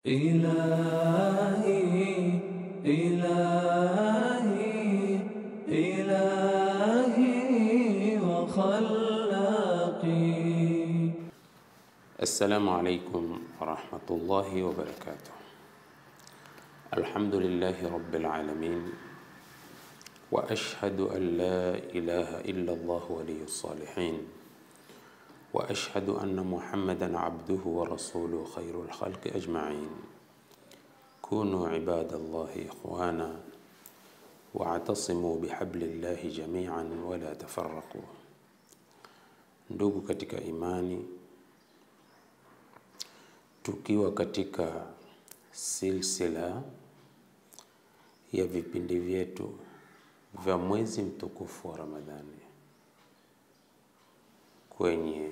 إلهي إلهي إلهي وخلاقي السلام عليكم ورحمة الله وبركاته الحمد لله رب العالمين وأشهد أن لا إله إلا الله ولي الصالحين وأشهد أن محمدا عبده ورسوله خير الخلق أجمعين كونوا عباد الله إخوانا واعتصموا بحبل الله جميعا ولا تفرقوا ndugu katika imani tukiwa katika silsila ya vipindi vyetu vya mwezi mtukufu wa Ramadhani kwenye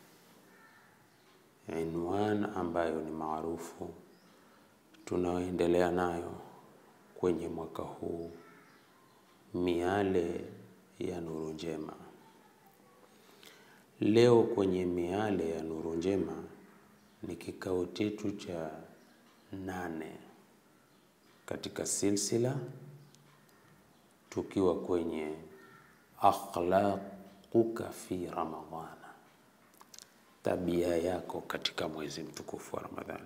inwan ambayo ni maarufu tunaoendelea nayo kwenye mwaka huu, miale ya nuru njema. Leo kwenye miale ya nuru njema ni kikao chetu cha nane katika silsila, tukiwa kwenye akhlaquka fi Ramadhana, tabia yako katika mwezi mtukufu wa Ramadhani.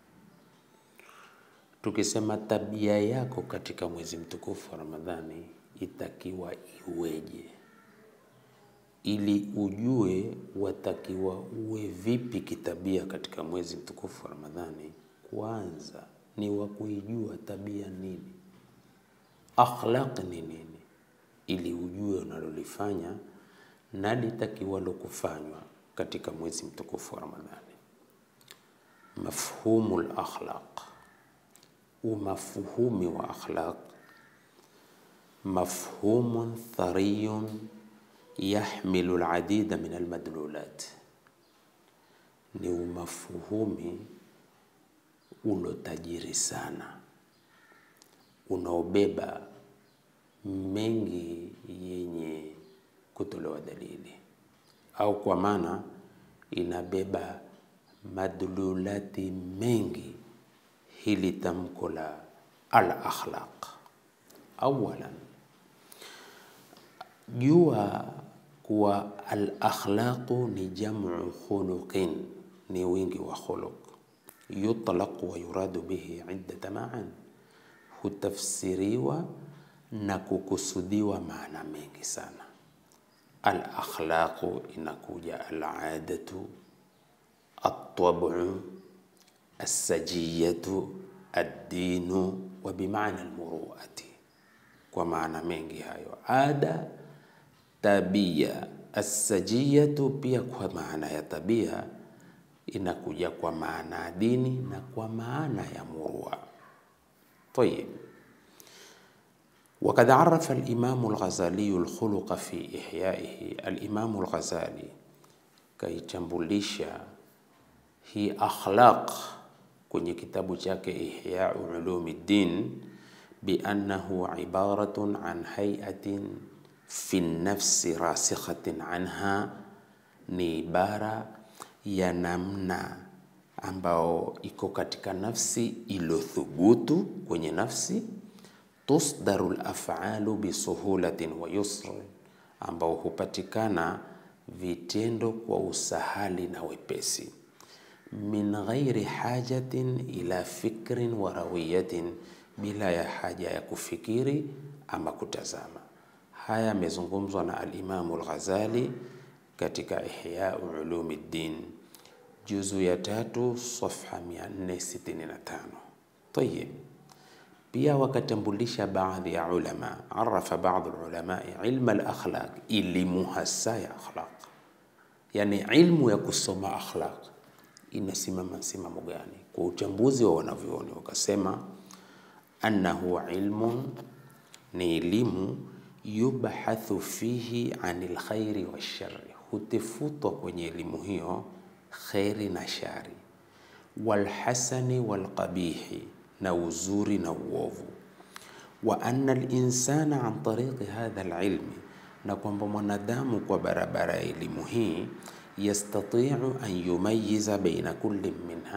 Tukisema tabia yako katika mwezi mtukufu wa Ramadhani itakiwa iweje, ili ujue watakiwa uwe vipi kitabia katika mwezi mtukufu wa Ramadhani. Kwanza ni wa kuijua tabia nini, akhlaq ni nini, ili ujue unalolifanya na litakiwalo kufanywa katika mwezi mtukufu wa Ramadhani. Mafhumu lakhlaq, umafuhumi wa akhlaq, mafhumun thariyun yahmilu aladida min almadlulat, ni umafuhumi ulotajiri sana unaobeba mengi yenye kutolewa dalili, au kwa maana inabeba madlulati mengi. Hili tamko la al akhlaq, awalan jua kuwa al akhlaqu ni jamu khuluqin, ni wingi wa khuluq. Yutlaq wa yuradu bihi iddata maan, hutafsiriwa na kukusudiwa maana mengi sana. Al akhlaqu inakuja al adatu, at-tab'u, as-sajiyatu, ad-dinu wa bimaana al-muruati, kwa maana mengi hayo. Ada, tabia, as-sajiyatu pia kwa maana ya tabia inakuja kwa maana ya dini na kwa maana ya murua. Tayib. Wakad arafa al-Imamu al-Ghazali al-khuluqa fi ihyaihi, al-Imamu al-Ghazali kaichambulisha hii akhlaq kwenye kitabu chake Ihyau Ulumiddin biannahu ibaratun an hayatin fi nafsi rasikhatin anha, ni ibara ya namna ambao iko katika nafsi iliyothubutu kwenye nafsi tusdaru lafalu bisuhulatin wa yusr, ambao hupatikana vitendo kwa usahali na wepesi, min ghairi hajatin ila fikrin wa rawiyatin, bila ya haja ya kufikiri ama kutazama. Haya yamezungumzwa na Alimamu Al-Ghazali katika Ihyau Ulumiddin juzu ya tatu safha 465. Tayib. Pia wakatambulisha baadhi ya ulama, arafa baadhi ulamai ilma al-akhlaq, elimu hasa ya akhlaq, yani ilmu ya kusoma akhlaq inasimama msimamo gani kwa uchambuzi wa wanavyuoni, wakasema annahu ilmun, ni elimu yubhathu fihi anil khairi washari, hutefutwa kwenye elimu hiyo kheri na shari, walhasani walqabihi, na uzuri na uovu, wa anna linsana an tariqi hadha alilmi, na kwamba mwanadamu kwa barabara ya elimu hii yastatiu an yumayiza baina kulli minha,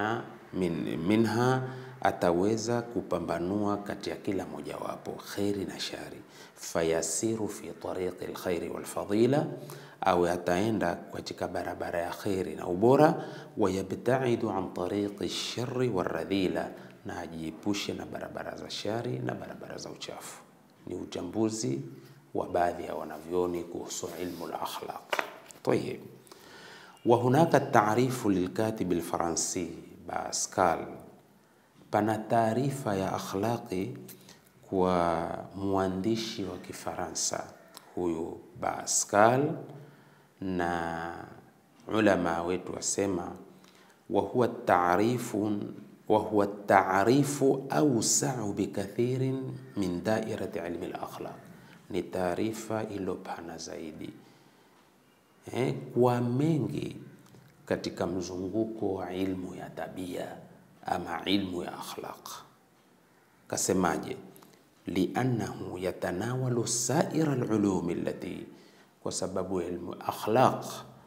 min, minha ataweza kupambanua kati ya kila mojawapo kheri na shari, fayasiru fi tariqi lkhairi walfadila, au ataenda katika barabara ya kheri na ubora, wayabtaidu an tariqi lshari walradhila, na ajiepushe na barabara za shari na barabara za uchafu. Ni uchambuzi wa baadhi ya wanavyoni kuhusu ilmu lakhlaq. Tayib, wa hunaka taarifu lilkatibi lfaransi Pascal pana taarifa ya akhlaqi kwa mwandishi wa Kifaransa huyu Pascal, na ulama wetu wasema wa huwa taarifu wa huwa taarifu awsau bikathirin min dairati ilmi al-akhlaq, ni taarifa iliyopana zaidi eh, kwa mengi katika mzunguko wa ilmu ya tabia ama ilmu ya akhlaq. Kasemaje? liannahu yatanawalu saira alulumi allati, kwa sababu ilmu akhlaq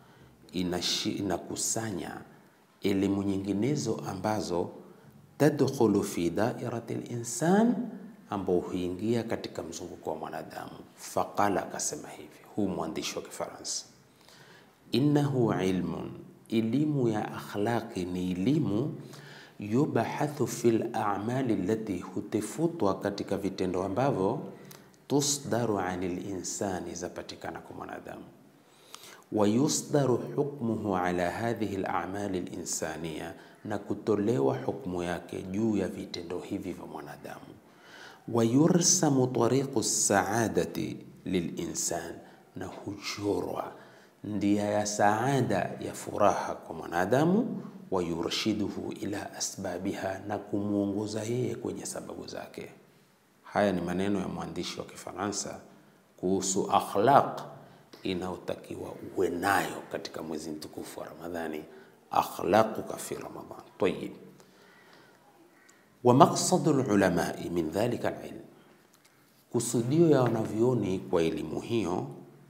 inakusanya elimu nyinginezo ambazo tadkhulu fi dairati linsan, ambao huingia katika mzunguko wa mwanadamu. Faqala, akasema hivi huu mwandishi wa Kifaransa, innahu ilmun elimu ya akhlaqi ni elimu yubahathu fil a'mali allati, hutefutwa katika vitendo ambavyo tusdaru anil insani, zapatikana kwa mwanadamu, wa yusdaru hukmuhu ala hadhihi al-a'mali al-insaniya, na kutolewa hukmu yake juu ya vitendo hivi vya mwanadamu, wa yursamu tariqu saadati lilinsan, na huchorwa ndia ya saada ya furaha kwa mwanadamu, wa yurshiduhu ila asbabiha, na kumwongoza yeye kwenye sababu zake. Haya ni maneno ya mwandishi wa Kifaransa kuhusu akhlaq inayotakiwa uwe nayo katika mwezi mtukufu wa Ramadhani, akhlaquka fi Ramadhan. Tayyib, wa maqsadu lulamai min dhalika alilm, kusudio ya wanavyoni kwa elimu hiyo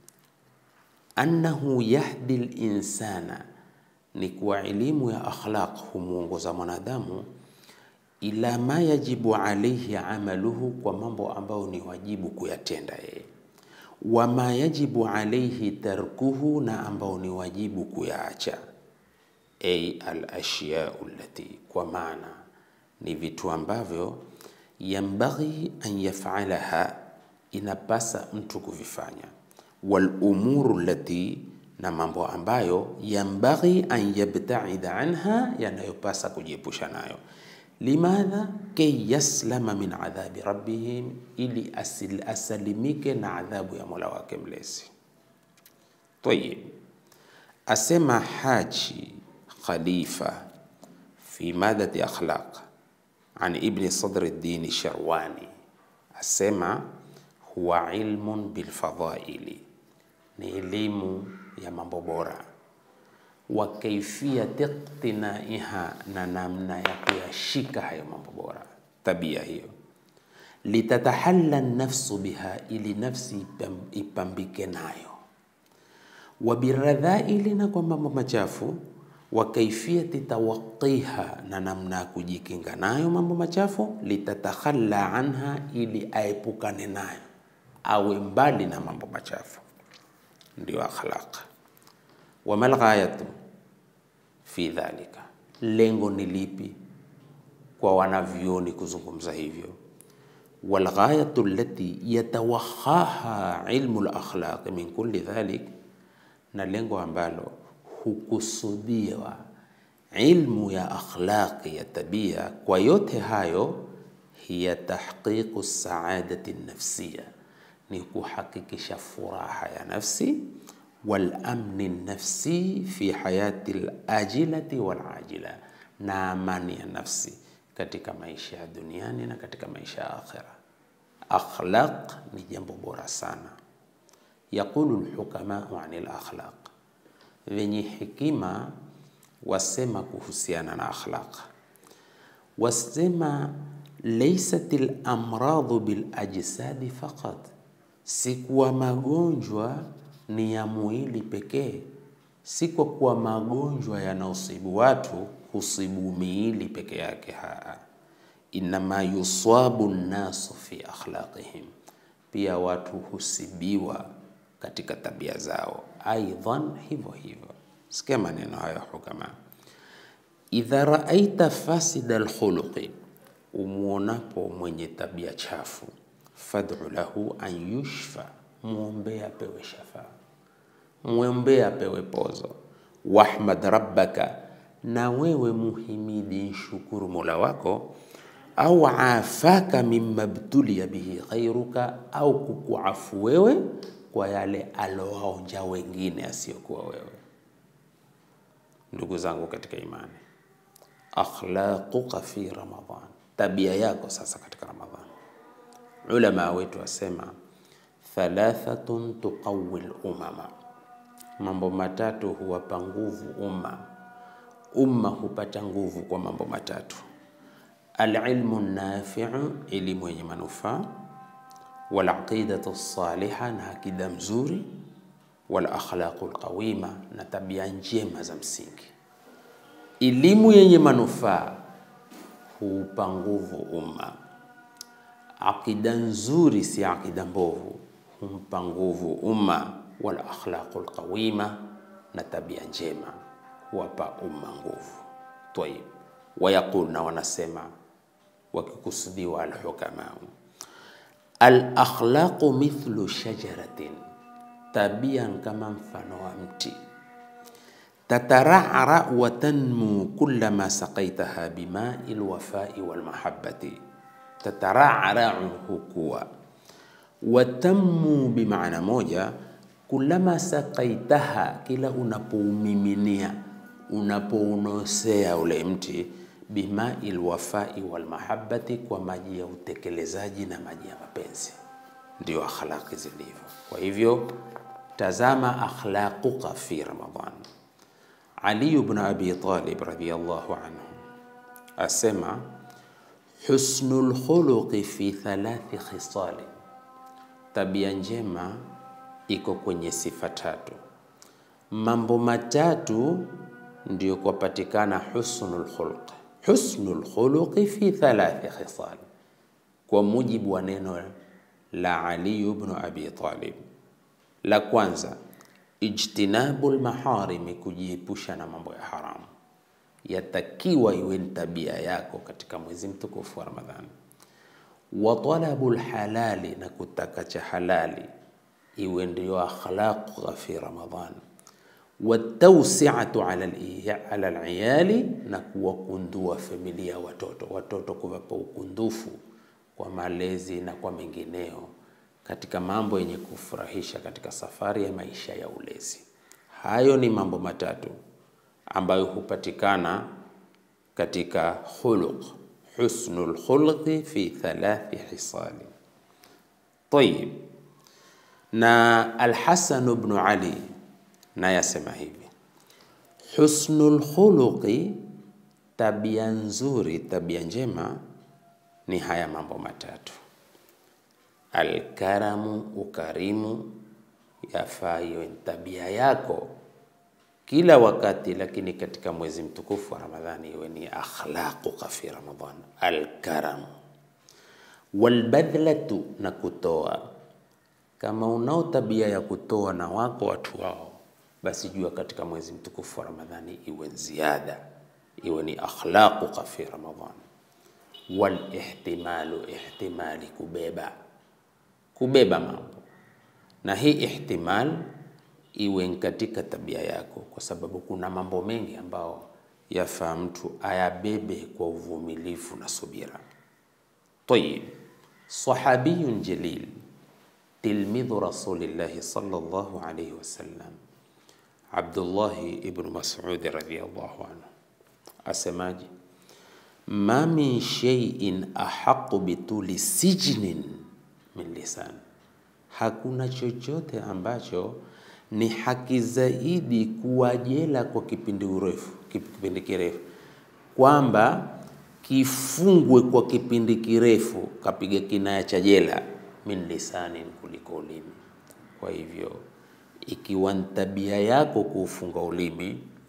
annahu yahdi linsana, ni kuwa elimu ya akhlaq humwongoza mwanadamu ila ma yajibu alaihi amaluhu, kwa mambo ambayo ni wajibu kuyatenda yeye, wa ma yajibu alaihi tarkuhu, na ambao ni wajibu kuyaacha. Ay alashiyau allati, kwa maana ni vitu ambavyo yambaghi an yafalaha, inapasa mtu kuvifanya wal umuru allati, na mambo ambayo yambaghi an yabtaida anha, yanayopasa kujiepusha nayo. Limadha kay yaslama min adhabi rabbihim, ili asil, asalimike na adhabu ya mola wake mlezi. Tayib, asema Haji Khalifa fi madati akhlaq an ibni Sadri ddini Sharwani, asema huwa ilmun bilfadhaili ni elimu ya mambo bora, wa kaifiyati iqtinaiha, na namna ya kuyashika hayo mambo bora, tabia hiyo. Litatahalla nafsu biha, ili nafsi ipambike nayo. Wa biradhaili, na kwa mambo machafu. Wa kaifiyati tawaqiha, na namna ya kujikinga nayo mambo machafu. Litatakhalla anha, ili aepukane nayo, awe mbali na mambo machafu ndio akhlaq. Wa mal ghayatu fi dhalika, lengo ni lipi kwa wanavyoni kuzungumza hivyo? Wal ghayatu allati yatawakhaha ilmu al akhlaq min kulli dhalik, na lengo ambalo hukusudiwa ilmu ya akhlaqi ya tabia kwa yote hayo, hiya tahqiqu saadati nafsiya ni kuhakikisha furaha ya nafsi wal amni nafsi fi hayati alajilati wal ajila, na amani ya nafsi katika maisha ya duniani na katika maisha ya akhira. Akhlaq ni jambo bora sana. Yaqulu alhukamau ani alakhlaq, wenye hekima wasema kuhusiana na akhlaq, wasema laysat alamradu bilajsadi faqat si kuwa magonjwa ni ya mwili pekee, si kwa kuwa magonjwa yanaosibu watu husibu miili peke yake. Haa, innama yuswabu nnasu fi akhlaqihim, pia watu husibiwa katika tabia zao. Aidhan, hivyo hivyo. Sikia maneno hayo hukama, idha raaita fasida alkhuluqi, umwonapo mwenye tabia chafu, fad'u lahu an yushfa, muombee apewe shafaa, muombee apewe pozo. Wahmad rabbaka, na wewe muhimidi nshukuru mola wako au afaka mimma btulia bihi ghairuka, au kukuafu wewe kwa yale alowaonja wengine asiyokuwa wewe. Ndugu zangu katika imani, akhlaquka fi Ramadhan, tabia yako sasa katika Ramadhan. Ulama wetu wasema thalathatun tuqawi lumama, mambo matatu huwapa nguvu umma. Umma hupata nguvu kwa mambo matatu alilmu nafiu, elimu yenye manufaa, walaqidatu saliha, na akida mzuri, walakhlaqu lqawima, na tabia njema za msingi. Elimu yenye manufaa huupa nguvu umma, akida nzuri, si akida mbovu, humpa nguvu umma, walakhlaqu lqawima, na tabia njema huwapa umma nguvu. Tayib, wayaqul, na wanasema wakikusudiwa alhukamau, alakhlaqu mithlu shajaratin, tabia kama mfano wa mti, tatarara wa tanmu kullama saqaitaha bimai lwafai walmahabbati. Tatarara hukua, watanmu bimaana moja, kullama saqaitaha, kila unapoumiminia unapounosea ule mti bimai lwafai walmahabbati, kwa maji ya utekelezaji na maji ya mapenzi. Ndio akhlaqi zilivyo. Kwa hivyo tazama akhlaquka fi Ramadan. Ali ibn Abi Talib radhiyallahu anhu asema husnul khuluqi fi thalathi khisali, tabia njema iko kwenye sifa tatu, mambo matatu ndio kwapatikana husnul khuluq. Husnul khuluqi fi thalathi khisal, kwa mujibu wa neno la Ali ibn Abi Talib. La kwanza ijtinabu lmaharimi, kujiepusha na mambo ya haramu, yatakiwa iwe ni tabia yako katika mwezi mtukufu wa Ramadhani. Wa talabu lhalali, na kutaka cha halali iwe ndio akhlaqa fi Ramadhani watausiatu ala liyali, na kuwakundua familia, watoto watoto, kuwapa ukundufu kwa malezi na kwa mengineo katika mambo yenye kufurahisha katika safari ya maisha ya ulezi. Hayo ni mambo matatu ambayo hupatikana katika khuluq, husnul khuluqi fi thalathi hisali. Tayib, na Alhasan ibn Ali naye asema hivi, husnul khuluqi, tabia nzuri, tabia njema ni haya mambo matatu: alkaramu, ukarimu, yafaa iwe tabia yako kila wakati, lakini katika mwezi mtukufu wa Ramadhani iwe ni akhlaquka fi Ramadhan, alkaramu. Walbadhlatu, na kutoa. Kama unao tabia ya kutoa na wako watu wao basi jua katika mwezi mtukufu wa Ramadhani iwe ziada, iwe ni akhlaquka fi Ramadhan. Wal ihtimalu, ihtimali, kubeba kubeba mambo, na hii ihtimal iwe katika tabia yako, kwa sababu kuna mambo mengi ambao yafaa mtu ayabebe kwa uvumilivu na subira. Tayib, sahabiyun jalil tilmidhu rasulillahi sallallahu alayhi wasallam Abdullahi ibnu Mas'ud radhiyallahu anhu asemaje? ma min shay'in ahaqu bituli sijnin min lisan, hakuna chochote ambacho ni haki zaidi kuwa jela kwa kipindi urefu, kipindi kirefu, kwamba kifungwe kwa kipindi kirefu, kapiga kinaya cha jela, min lisanin, kuliko ulimi. Kwa hivyo ikiwa ni tabia yako kuufunga ulimi,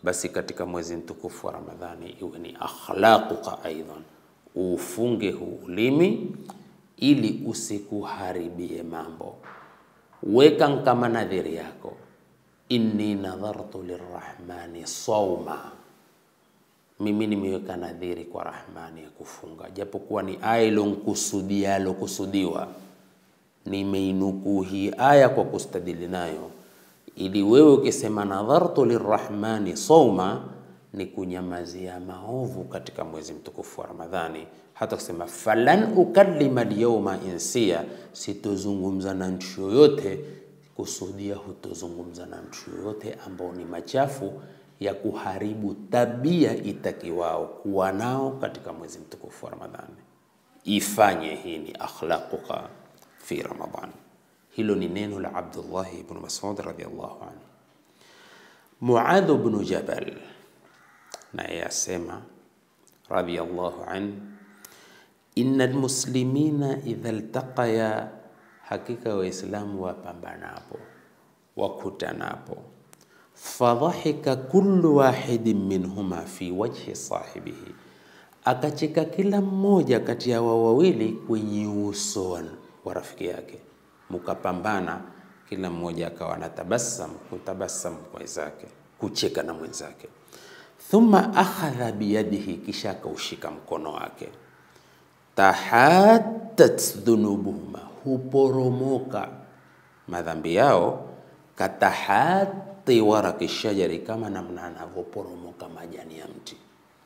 basi katika mwezi mtukufu wa Ramadhani iwe ni akhlaquka aidan, ufunge huu ulimi ili usikuharibie mambo. Weka kama nadhiri yako, inni nadhartu lirrahmani sauma, mimi nimeweka nadhiri kwa Rahmani ya kufunga, japokuwa ni aya ilonkusudia alokusudiwa. Nimeinukuu hii aya kwa kustadili nayo ili wewe ukisema nadhartu lirrahmani sauma ni kunyamazia maovu katika mwezi mtukufu wa Ramadhani. Hata kusema falan ukallima alyawma insia, sitozungumza na mtu yoyote, kusudia hutozungumza na mtu yoyote ambao ni machafu ya kuharibu tabia itakiwao kuwa nao katika mwezi mtukufu wa Ramadhani. Ifanye hii ni akhlaquka fi Ramadhani. Hilo ni neno la Abdullah ibn Mas'ud radhiyallahu anhu. Muadh ibn Jabal naye asema radhiyallahu anhu, inna almuslimina idha iltaqaya, hakika Waislamu wapambanapo wakutanapo, fadhahika kullu wahidin minhuma fi wajhi sahibihi, akacheka kila mmoja kati ya wao wawili kwenye uso wa rafiki yake mukapambana kila mmoja akawa na tabasamu kutabasamu kwa wenzake kucheka na mwenzake. Thumma akhadha biyadihi, kisha akaushika mkono wake. Tahattat dhunubuhuma, huporomoka madhambi yao. Katahati waraki shajari, kama namna anavyoporomoka majani ya mti.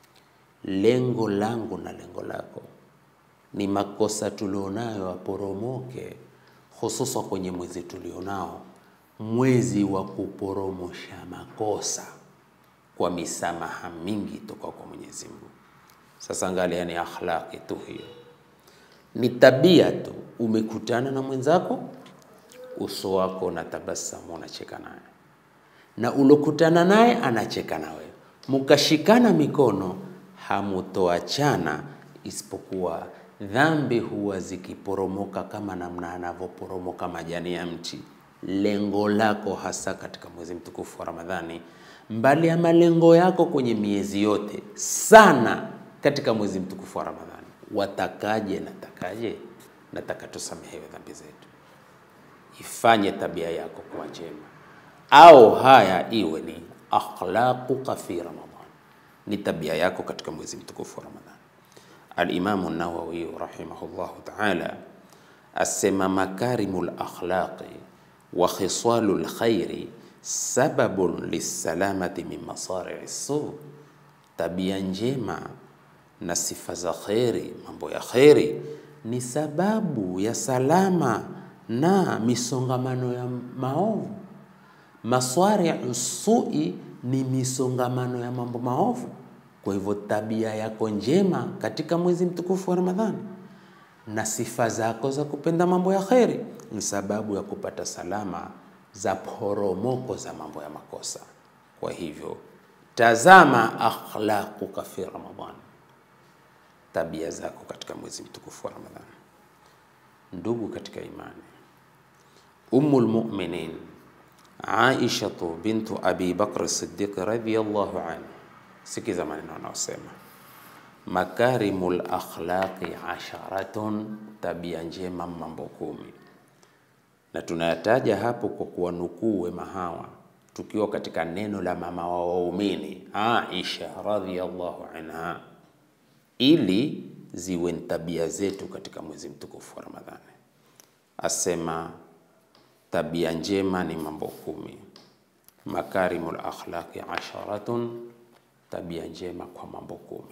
Lengo langu na lengo lako ni makosa tulionayo aporomoke hususa kwenye mwezi tulionao, mwezi wa kuporomosha makosa kwa misamaha mingi toka kwa Mwenyezi Mungu. Sasa angalia, ni akhlaqi tu hiyo, ni tabia tu. Umekutana na mwenzako, uso wako na tabasamu, unacheka naye, na ulokutana naye anacheka na wewe, mukashikana mikono, hamutoachana isipokuwa dhambi huwa zikiporomoka kama namna anavyoporomoka majani ya mti. Lengo lako hasa katika mwezi mtukufu wa Ramadhani, mbali ya malengo yako kwenye miezi yote, sana katika mwezi mtukufu wa Ramadhani, watakaje? Natakaje? Nataka tusamehewe dhambi zetu. Ifanye tabia yako kuwa njema, au haya iwe ni akhlaquka fi Ramadhan, ni tabia yako katika mwezi mtukufu wa Ramadhani. Alimamu Nawawi rahimahullahu taala asema makarimu lakhlaqi wa khisalu lkhairi sababun lissalamati min masarii su, tabia njema na sifa za kheri, mambo ya kheri ni sababu ya salama na misongamano ya maovu. Maswariu sui ni misongamano ya mambo maovu. Kwa hivyo tabia yako njema katika mwezi mtukufu wa Ramadhani na sifa zako za kupenda mambo ya kheri ni sababu ya kupata salama za poromoko za mambo ya makosa. Kwa hivyo tazama akhlaquka fi Ramadhani, tabia zako katika mwezi mtukufu wa Ramadhani. Ndugu katika imani, Ummul Mu'minin Aisha bintu Abi Bakr Siddiq radhiyallahu anha Sikiza maneno anaosema, makarimul akhlaqi asharatun, tabia njema mambo kumi. Na tunayataja hapo kwa kuwanukuu wema hawa, tukiwa katika neno la mama wa waumini Aisha radhiyallahu anha, ili ziwe ni tabia zetu katika mwezi mtukufu wa Ramadhani. Asema tabia njema ni mambo kumi, makarimul akhlaqi asharatun tabia njema kwa mambo kumi.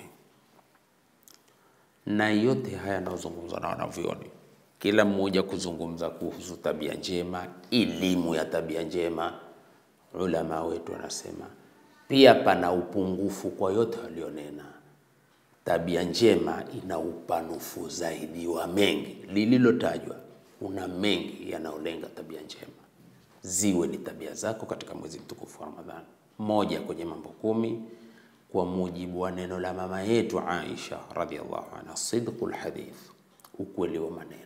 Na yote haya yanayozungumzwa na wanavyoni, kila mmoja kuzungumza kuhusu tabia njema, elimu ya tabia njema. Ulama wetu wanasema pia pana upungufu kwa yote walionena. Tabia njema ina upanufu zaidi wa mengi, lililotajwa kuna mengi yanayolenga tabia njema, ziwe ni tabia zako katika mwezi mtukufu wa Ramadhani. Moja kwenye mambo kumi kwa mujibu wa neno la mama yetu Aisha radhiallahu anha, sidqul hadith, ukweli wa maneno.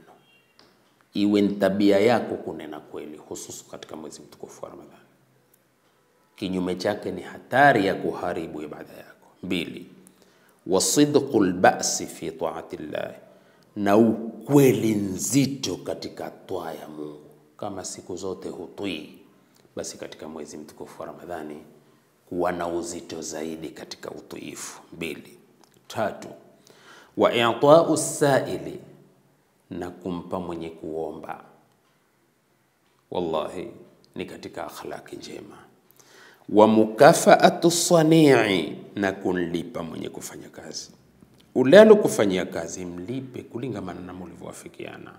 Iwe ni tabia yako kunena kweli, hususu katika mwezi mtukufu wa Ramadhani. kinyume chake ni hatari ya kuharibu ibada yako. Mbili, wasidqu lbasi fi taati llah, na ukweli nzito katika twaa ya Mungu. Kama siku zote hutwii, basi katika mwezi mtukufu wa Ramadhani kuwa na uzito zaidi katika utiifu. Mbili. Tatu, wa i'tau saili, na kumpa mwenye kuomba. Wallahi ni katika akhlaki njema. Wa mukafaatu sanii, na kunlipa mwenye kufanya kazi. Ule alokufanyia kazi mlipe kulingamana na mulivyowafikiana.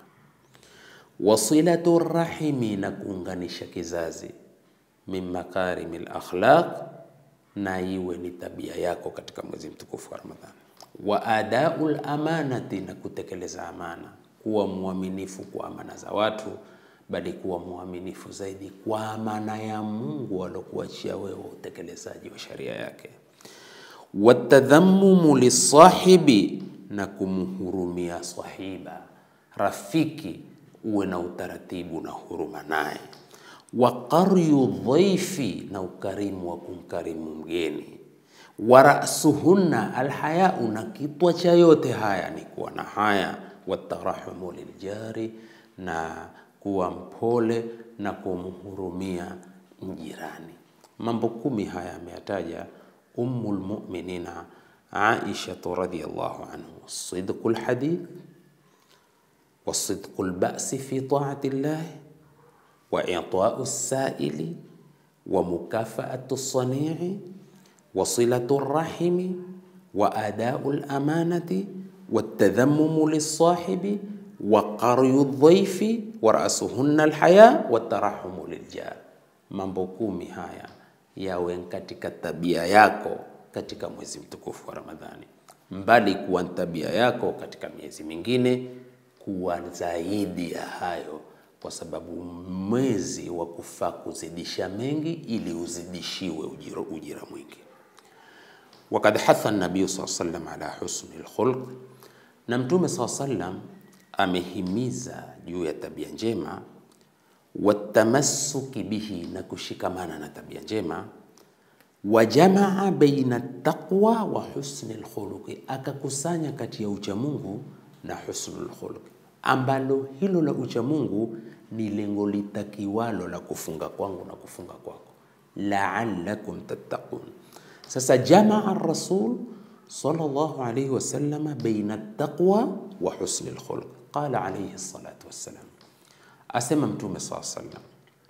Wasilatu rahimi, na kuunganisha kizazi. Min makarimi lakhlaq, na iwe ni tabia yako katika mwezi mtukufu wa Ramadhani. Wa adau lamanati, na kutekeleza amana, kuwa mwaminifu kwa amana za watu, bali kuwa mwaminifu zaidi kwa amana ya Mungu alokuachia wewe utekelezaji wa sharia yake. Watadhammumu lisahibi, na kumhurumia sahiba, rafiki, uwe na utaratibu na huruma naye. Wa qaryu dhaifi, na ukarimu wa kumkarimu mgeni. Wa rasuhunna alhayau, na kitwa cha yote haya ni kuwa na haya. Watarahumu liljari, na kuwa mpole na kumhurumia mjirani. Mambo kumi haya ameyataja Ummul Mu'minina Aisha radhiyallahu anhu, sidqul hadith wa sidqul ba'si fi ta'ati llah wa i'ta'u saili wa mukafaatu sanii wa silatu rahimi wa adau lamanati watadhammumu lisahibi wa qaryu dhaifi wa rasuhunna alhaya watarahumu liljar. Mambo kumi haya yawe katika tabia yako katika mwezi mtukufu wa Ramadhani, mbali kuwa tabia yako katika miezi mingine, kuwa zaidi ya hayo, kwa sababu mwezi wa kufaa kuzidisha mengi ili uzidishiwe ujira, ujira mwingi. Wakad hatha nabiyu saa sallam ala husni lkhulq, na Mtume saa sallam amehimiza juu ya tabia njema watamassuki bihi, na kushikamana na tabia njema. Wajamaa baina taqwa wa husni lkhuluqi, akakusanya kati ya uchamungu na husnul khuluq, ambalo hilo la uchamungu ni lengo litakiwalo la kufunga kwangu na kufunga kwako, la'allakum tattaqun. Sasa jamaa rasul sallallahu alayhi wasallam baina taqwa wa husni lkhuluq, qala alayhi salatu wassalam Asema Mtume saa sallam,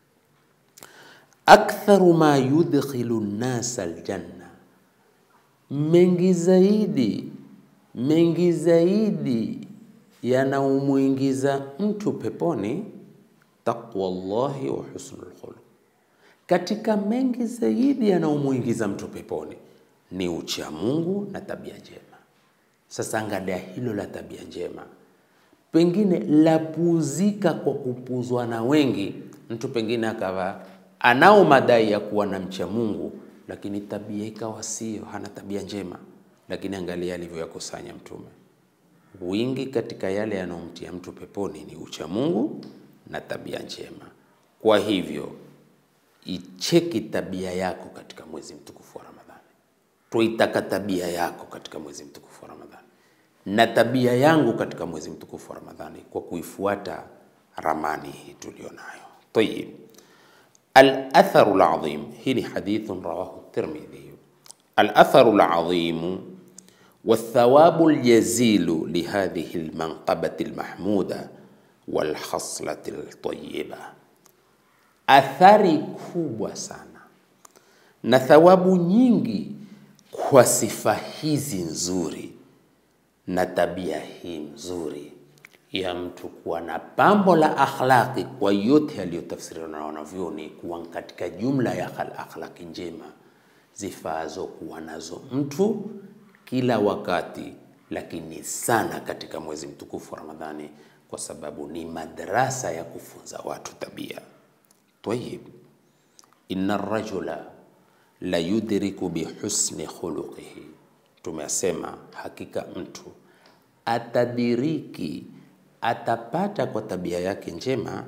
aktharu ma yudkhilu nnasa aljanna, mengi zaidi mengi zaidi yanaumwingiza mtu peponi, taqwa llahi wa husnul khuluq. Katika mengi zaidi yanaumwingiza mtu peponi ni ucha Mungu na tabia njema. Sasa angalia hilo la tabia njema pengine lapuzika kwa kupuzwa na wengi. Mtu pengine akawa anao madai ya kuwa na mcha Mungu, lakini tabia ikawa sio, hana tabia njema. Lakini angalia alivyoyakusanya Mtume. Wingi katika yale yanayomtia mtu peponi ni ucha Mungu na tabia njema. Kwa hivyo icheki tabia yako katika mwezi mtukufu wa Ramadhani. Tuitaka tabia yako katika mwezi mtukufu wa Ramadhani na tabia yangu katika mwezi mtukufu wa Ramadhani kwa kuifuata ramani hii tulionayo. Tayib, al-atharu al-azim, hii ni hadithun rawahu Tirmidhi. Al-atharu al-azim والثواب الجزيل لهذه المنقبة المحمودة والخصلة الطيبة, athari kubwa sana na thawabu nyingi kwa sifa hizi nzuri na tabia hii nzuri ya mtu kuwa na pambo la akhlaqi, kwa yote yaliyotafsiriwa na wanavyoni kuwa katika jumla ya akhlaqi njema zifaazo kuwa nazo mtu kila wakati, lakini sana katika mwezi mtukufu wa Ramadhani, kwa sababu ni madrasa ya kufunza watu tabia. Tayib, inna rajula la yudriku bihusni khuluqihi, tumesema hakika mtu atadiriki atapata kwa tabia yake njema,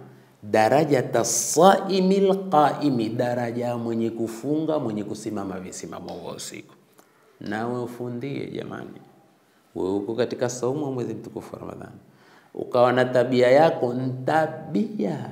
darajata saimi lqaimi, daraja ya mwenye kufunga mwenye kusimama visimamo vya usiku. Nawe ufundie jamani, wewe uko katika saumu wa mwezi mtukufu wa Ramadhani, ukawa na tabia yako ntabia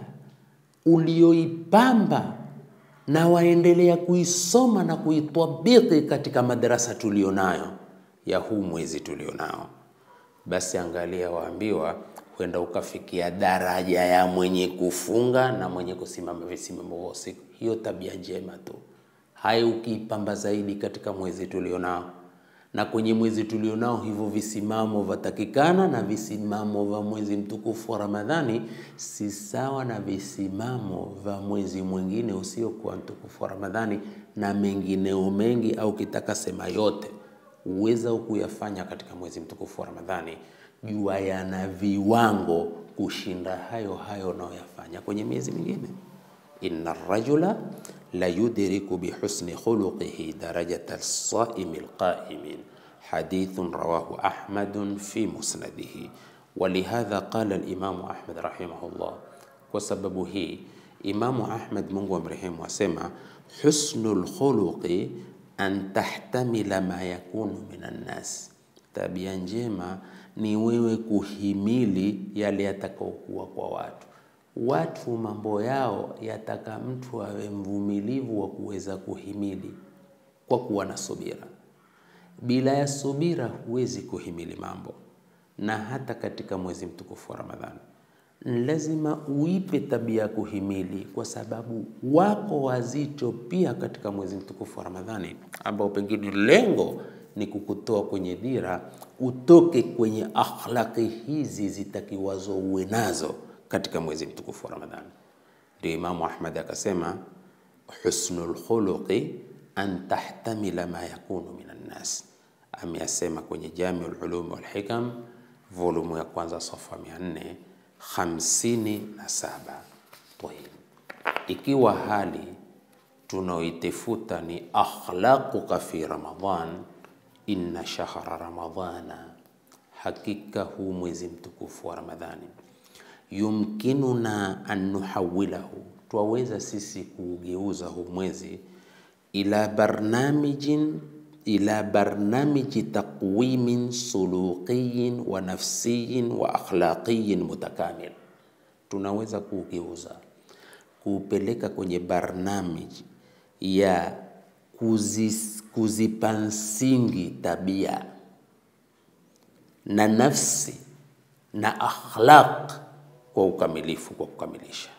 ulioipamba na waendelea kuisoma na kuitabiki katika madarasa tulionayo ya huu mwezi tulionao, basi angalia, waambiwa kwenda ukafikia daraja ya mwenye kufunga na mwenye kusimama visimamo vya usiku. Hiyo tabia njema tu, hayo ukiipamba zaidi katika mwezi tulionao na kwenye mwezi tulionao, hivyo visimamo vatakikana, na visimamo vya mwezi mtukufu wa Ramadhani si sawa na visimamo vya mwezi mwingine usiokuwa mtukufu wa Ramadhani, na mengineo mengi, au kitaka sema yote uweza kuyafanya katika mwezi mtukufu wa Ramadhani, jua yana viwango kushinda hayo hayo unayoyafanya kwenye miezi mingine. inna rajula la yudriku bihusni khuluqihi darajata as-saimi al-qa'imin hadithun rawahu Ahmad fi musnadihi walihadha qala al-Imam Ahmad rahimahullah. Kwa sababu hii Imamu Ahmad Mungu amrehemu asema husnul khuluqi an tahtamila ma yakunu minan nas, tabia njema ni wewe kuhimili yale yatakaokuwa kwa watu watu mambo yao yataka mtu awe mvumilivu wa kuweza kuhimili kwa kuwa na subira. Bila ya subira huwezi kuhimili mambo, na hata katika mwezi mtukufu wa Ramadhani lazima uipe tabia ya kuhimili, kwa sababu wako wazito pia katika mwezi mtukufu wa Ramadhani ambao pengine lengo ni kukutoa kwenye dira, utoke kwenye akhlaki hizi zitakiwazo uwe nazo katika mwezi mtukufu wa Ramadhani. Ndio Imamu Ahmad akasema husnul khuluqi an tahtamila ma yakunu minan nas, ameyasema kwenye Jamiul Ulum wal Hikam volumu ya kwanza safa 457. Tayib, ikiwa hali tunaoitafuta ni akhlaquka fi Ramadhan, inna shahra ramadhana, hakika huu mwezi mtukufu wa Ramadhani yumkinuna an nuhawilahu, twaweza sisi kuugeuza huu mwezi ila barnamijin ila barnamiji taqwimin suluqiyin wa nafsiyin wa akhlaqiyin mutakamil, tunaweza kuugeuza kuupeleka kwenye barnamiji ya kuzis, kuzipa msingi tabia na nafsi na akhlaq kwa ukamilifu, kwa kukamilisha.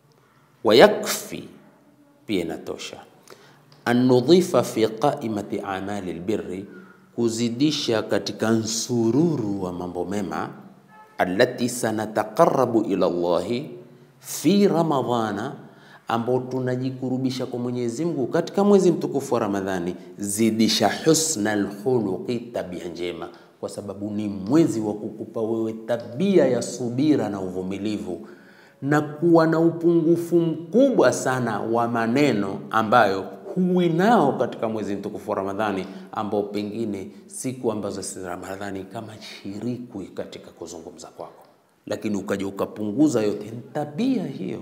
Wayakfi, pia inatosha. Annudhifa fi qaimati amali albirri, kuzidisha katika nsururu wa mambo mema, allati sanataqarabu ila Allahi fi Ramadhana, ambao tunajikurubisha kwa Mwenyezi Mungu katika mwezi mtukufu wa Ramadhani. Zidisha husna alkhuluqi, tabia njema kwa sababu ni mwezi wa kukupa wewe tabia ya subira na uvumilivu na kuwa na upungufu mkubwa sana wa maneno ambayo huwi nao katika mwezi mtukufu wa Ramadhani, ambao pengine siku ambazo si Ramadhani kama shirikwi katika kuzungumza kwako, lakini ukaja ukapunguza yote. Ni tabia hiyo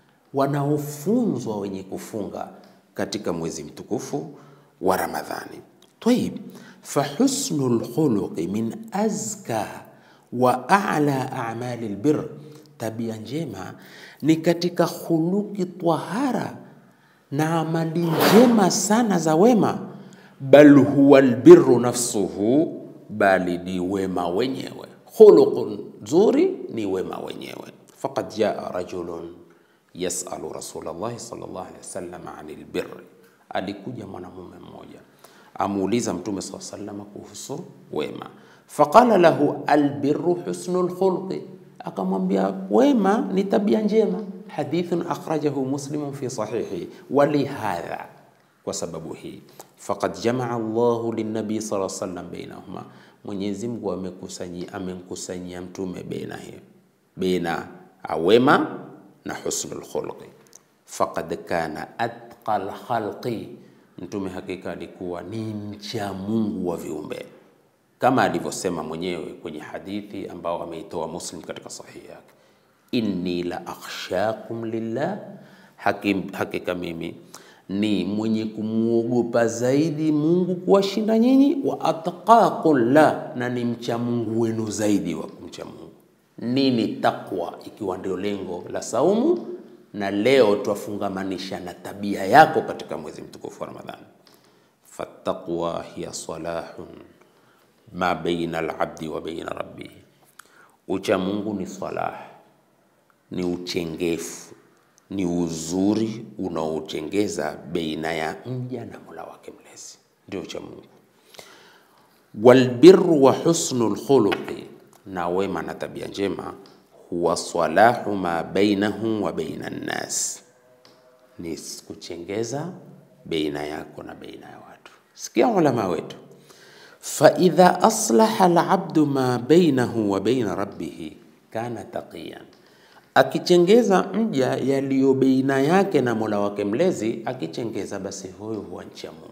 wanaofunzwa wenye kufunga katika mwezi mtukufu wa Ramadhani. Tayib, fahusnu lkhuluqi min azka wa a'la a'mali lbir, tabia njema ni katika khuluki tahara na amali njema sana za wema. Bal huwa lbiru nafsuhu, bali ni wema wenyewe. Khuluqun nzuri ni wema wenyewe. Faqad jaa rajulun yasalu Rasulallahi sallallahu alaihi wasallam anil birri, alikuja mwanamume mmoja amuuliza Mtume saa salama kuhusu wema. Faqala lahu albirru husnu lkhulqi, akamwambia wema ni tabia njema. Hadithun akhrajahu Muslimun fi sahihi. Walihadha, kwa sababu hii, faqad jamaa Allahu linnabii sallallahu alaihi wasallam bainahuma, Mwenyezi Mungu amekusanyia amemkusanyia mtume baina hiyo baina wema na husnul khulqi. Faqad kana atqal khalqi Mtume hakika alikuwa ni mcha Mungu wa viumbe, kama alivyosema mwenyewe kwenye hadithi ambao ameitoa Muslim katika sahihi yake, inni la akhshakum lillah, hakim, hakika mimi ni mwenye kumwogopa zaidi Mungu kuwashinda nyinyi, wa atqakum la, na ni mcha Mungu wenu zaidi wa kumcha Mungu. Nini takwa, ikiwa ndio lengo la saumu, na leo twafungamanisha na tabia yako katika mwezi mtukufu wa Ramadhani. Fattaqwa hiya salahun ma baina alabdi wa baina rabbih, ucha Mungu ni salah, ni uchengefu, ni uzuri unaochengeza baina ya mja na Mola wake mlezi, ndio ucha Mungu. Walbirru wa husnul khuluqi, na wema na tabia njema, huwa salahu ma bainahum wa baina nnas, ni kuchengeza baina yako na baina ya watu. Sikia ulama wetu faidha aslaha alabdu ma bainahu wa baina rabbihi kana taqiyan, akichengeza mja yaliyo baina yake na mola wake mlezi, akichengeza basi huyo huwa ncha Mungu.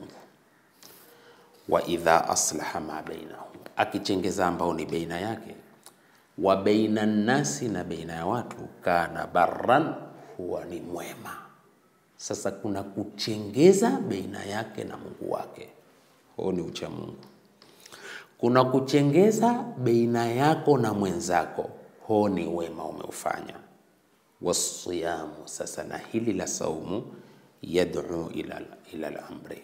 Wa idha aslaha ma bainahu, akichengeza ambao ni baina yake, wa baina nnasi, na baina ya watu, kana barran, huwa ni mwema. Sasa kuna kuchengeza baina yake na Mungu wake, huo ni ucha Mungu kuna kuchengeza baina yako na mwenzako, ho ni wema umeufanya. Wasiyamu, sasa na hili la saumu, yad'u ila ila al-amri,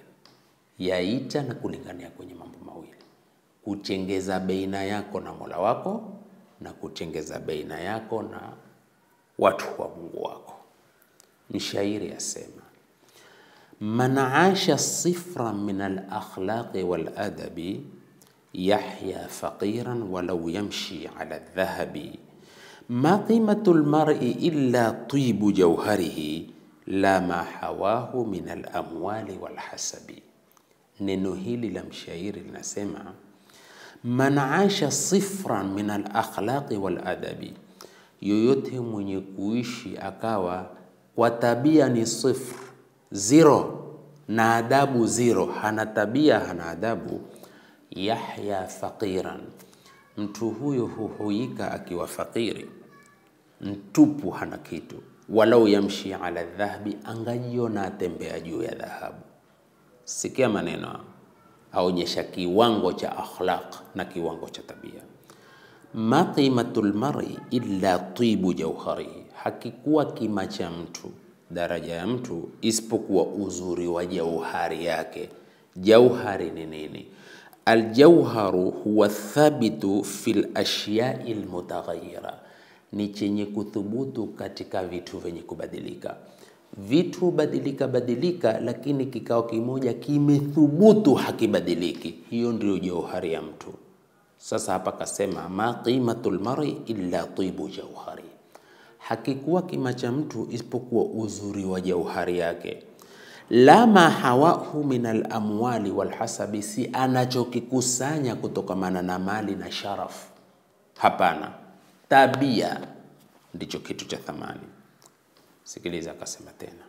yaita na kulingania kwenye mambo mawili: kuchengeza baina yako na Mola wako na kuchengeza baina yako na watu wa Mungu wako. Mshairi asema man asha sifran min al-akhlaqi wal adabi yahya faqiran walau yamshi ala dhahabi ma qimatu lmari illa tibu jauharihi la ma hawahu min alamwali walhasabi. Neno hili la mshairi linasema man asha sifran min alakhlaqi waladabi, yoyote mwenye kuishi akawa kwa tabia ni sifr zero na adabu zero, hana tabia hana adabu yahya faqiran, mtu huyo huhuika akiwa fakiri, mtupu, hana kitu. Walau yamshi ala dhahabi, angajiona atembea juu ya dhahabu. Sikia maneno, aonyesha kiwango cha akhlaq na kiwango cha tabia. Ma qimatu lmari illa tibu jauharihi, hakikuwa kima cha mtu, daraja ya mtu, isipokuwa uzuri wa jauhari yake. Jauhari ni nini? Aljauharu huwa thabitu fil ashyai lmutaghayyira, ni chenye kuthubutu katika vitu vyenye kubadilika. Vitu badilika badilika, lakini kikao kimoja kimethubutu hakibadiliki. Hiyo ndio jauhari ya mtu. Sasa hapa kasema ma qimatu lmari illa tibu jauhari, hakikuwa kima cha mtu isipokuwa uzuri wa jauhari yake la ma hawahu min alamwali walhasabi, si anachokikusanya kutokamana na mali na sharaf. Hapana, tabia ndicho kitu cha thamani. Sikiliza, akasema tena,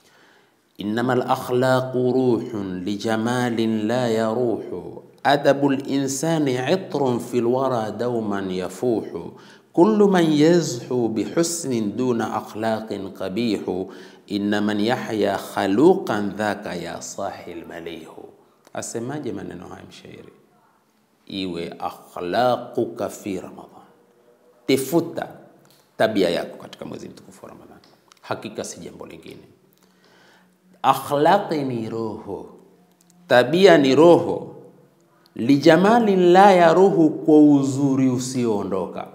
innama lakhlaqu ruhun lijamalin la yaruhu adabu linsani itrun fi lwara dauman yafuhu kullu man yazhu bihusnin duna akhlaqin qabihu inna man yahya khaluqan dhaka ya sahil malihu. Asemaje maneno haya mshairi? Iwe akhlaquka fi Ramadhan, tifuta tabia yako katika mwezi mtukufu wa Ramadhan. Hakika si jambo lingine. Akhlaqi ni roho, tabia ni roho. Lijamali la ya roho, kwa uzuri usioondoka.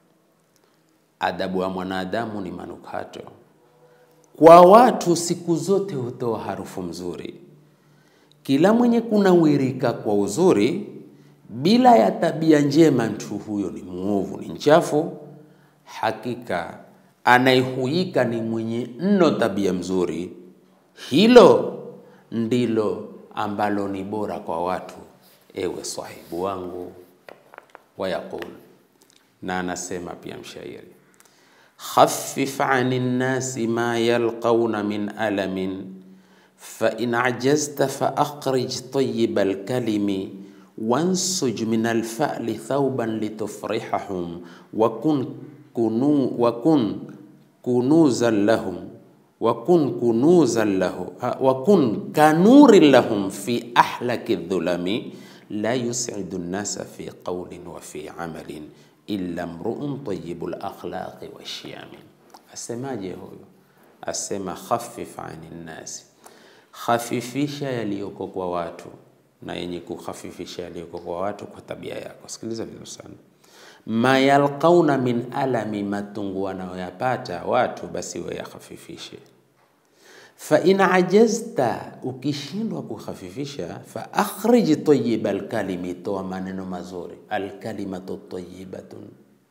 Adabu ya mwanadamu ni manukato kwa watu siku zote hutoa harufu mzuri. Kila mwenye kunawirika kwa uzuri bila ya tabia njema, mtu huyo ni mwovu, ni mchafu. Hakika anayehuika ni mwenye mno tabia mzuri, hilo ndilo ambalo ni bora kwa watu, ewe sahibu wangu. Wayaqul, na anasema pia mshairi khaffif ani nnasi ma yalqauna min alamin fa in ajazta fa akhrij tayyiba alkalimi wansuj min alfa'li thawban litufrihahum wa kun kunu wakun kunuzan lahum wakun kunuzan lahu ha, wakun kanurin lahum fi ahlaki dhulami la yusidu nnasa fi qaulin wa fi amalin illa mruun tayibu lakhlaqi washiyami. Asemaje huyo? Asema khafif ani nnasi, khafifisha yaliyoko kwa watu na yenye kukhafifisha yaliyoko kwa watu kwa tabia yako. Sikiliza vizuri sana ma yalqauna min alami, matungu wanayoyapata watu, basi we yakhafifishe. Fa in ajazta, ukishindwa kukhafifisha, fa akhrij tayyiba alkalimi, toa maneno mazuri. Alkalimatu tayyibatun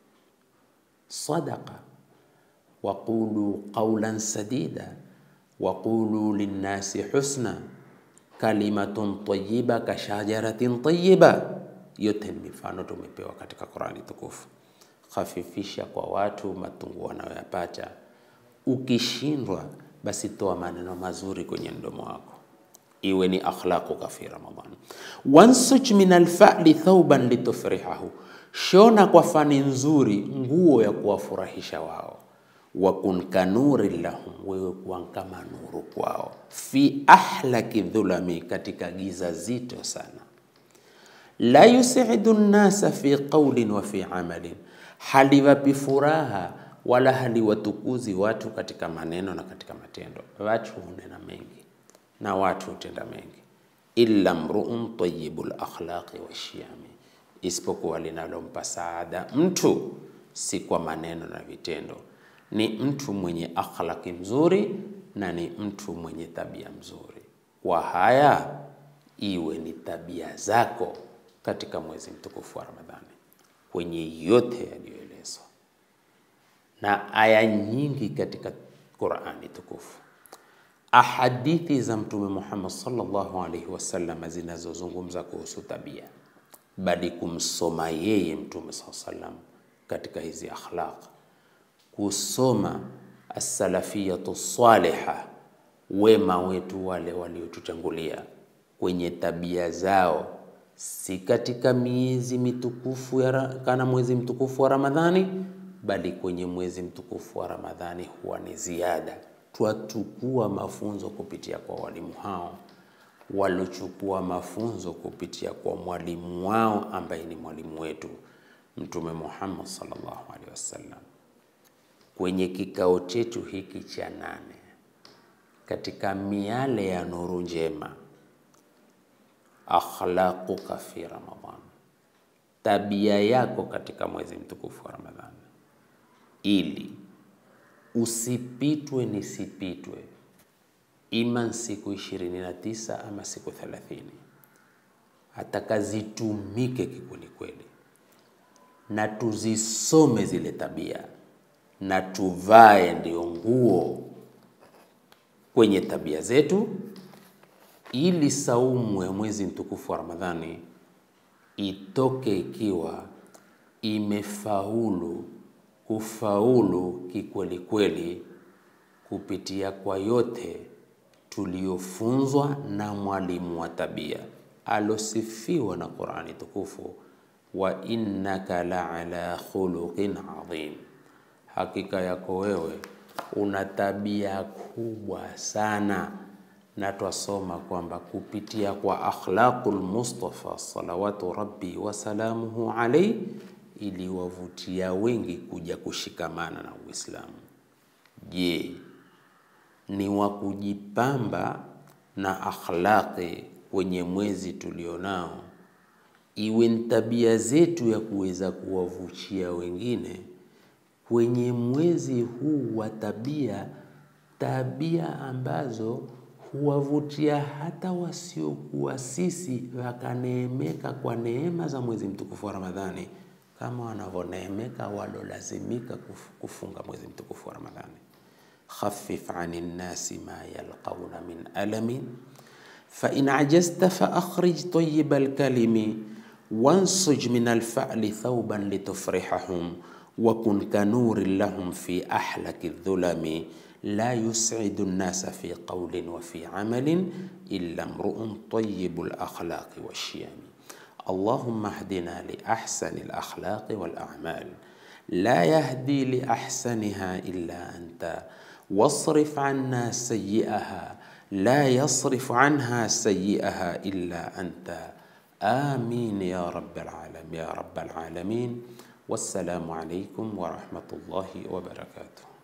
sadaqa waqulu qawlan sadida waqulu linnasi husna kalimatun tayyiba kashajaratin tayyiba yote ni mifano tumepewa katika Qurani tukufu. Khafifisha kwa watu matungu wanayoyapata. Ukishindwa basi toa maneno mazuri kwenye mdomo wako, iwe ni akhlaquka fi Ramadhan. Wansuj min alfa'li thauban litufrihahu, shona kwa fani nzuri nguo ya kuwafurahisha wao. Wakun kanuri lahum, wewe kuwa kama nuru kwao. Fi ahlaki dhulami, katika giza zito sana la yusidu nnasa fi qaulin wa fi amalin, haliwapi furaha wala haliwatukuzi watu katika maneno na katika matendo. Watu hunena mengi na watu hutenda mengi, illa mruun tayyibul akhlaqi washiyami, isipokuwa linalompa saada mtu si kwa maneno na vitendo, ni mtu mwenye akhlaqi mzuri na ni mtu mwenye tabia mzuri. Kwa haya iwe ni tabia zako katika mwezi mtukufu wa Ramadhani kwenye yote yaliyoelezwa na aya nyingi katika Qur'ani tukufu, ahadithi za Mtume Muhammad sallallahu alaihi wasallam zinazozungumza kuhusu tabia, bali kumsoma yeye Mtume sallallahu alaihi wasallam katika hizi akhlaq, kusoma as-salafiyatu saliha, wema wetu wale waliotutangulia kwenye tabia zao si katika miezi mitukufu ya kana mwezi mtukufu wa Ramadhani, bali kwenye mwezi mtukufu wa Ramadhani huwa ni ziada. Twachukua mafunzo kupitia kwa walimu hao waliochukua mafunzo kupitia kwa mwalimu wao ambaye ni mwalimu wetu Mtume Muhammad sallallahu alaihi wasallam. Kwenye kikao chetu hiki cha nane katika miale ya nuru njema akhlaquka fi Ramadhan, tabia yako katika mwezi mtukufu wa Ramadhani, ili usipitwe nisipitwe, ima siku ishirini na tisa ama siku thelathini, atakazitumike kikwelikweli, na tuzisome zile tabia na tuvae ndio nguo kwenye tabia zetu ili saumu ya mwezi mtukufu wa Ramadhani itoke ikiwa imefaulu kufaulu kikweli kweli kupitia kwa yote tuliyofunzwa na mwalimu wa tabia alosifiwa na Qur'ani tukufu, wa innaka la ala khuluqin adhim, hakika yako wewe una tabia kubwa sana na twasoma kwamba kupitia kwa akhlaqul Mustafa salawatu rabbi wasalamuhu alaihi iliwavutia wengi kuja kushikamana na Uislamu. Je, ni wa kujipamba na akhlaqi kwenye mwezi tulionao, iwe ni tabia zetu ya kuweza kuwavutia wengine kwenye mwezi huu wa tabia, tabia ambazo huwavutia hata wasiokuwa sisi wakaneemeka kwa neema za mwezi mtukufu wa Ramadhani kama wanavyoneemeka walolazimika kufunga mwezi mtukufu wa Ramadhani. Khaffif ani nnasi ma yalqauna min alamin fa in ajazta fa akhrij tayyiba alkalimi wansuj min alfa'li thawban litufrihahum wa kun kanurin lahum fi ahlaki dhulami la yus'idu nnasa fi qawlin wa fi amalin illa mru'un tayyibul akhlaqi washiyami Allahumma hdina li ahsani al-akhlaqi wal a'mal la yahdi liahsaniha illa anta wasrif anna sayiaha la yasrif anha sayiaha illa anta amin ya rabbal alamin ya rabbal alamin wassalamu alaikum warahmatullahi wabarakatuh